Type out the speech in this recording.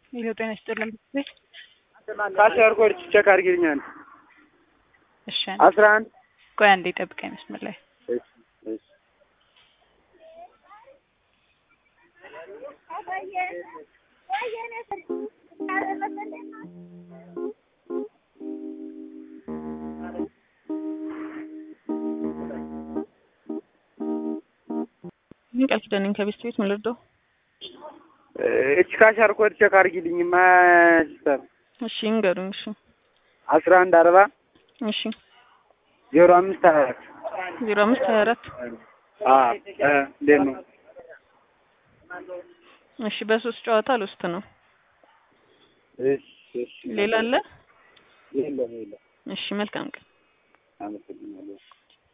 ይኸው ጤና ይስጥልን ቤት ካሽር ኮድ ቼክ አድርጊልኛል። እሺ አስራ አንድ ቆይ አንዴ ጠብቀኝ መስመር ላይ እሺ እሺ ምን ቃል ኪዳን ነኝ ከቤት ቤት ምን ልርዳው? እች ካሽር ኮድ ቼክ አድርጊልኝ ማስተር እሺ እንገሩኝ። እሺ አስራ አንድ አርባ እሺ ዜሮ አምስት ሀያ አራት ዜሮ አምስት ሀያ አራት አዎ እ እንዴት ነው? እሺ በሶስት ጨዋታ ልውስጥ ነው። እሺ እሺ ሌላ አለ? የለም የለም። እሺ መልካም ቀን። አመሰግናለሁ።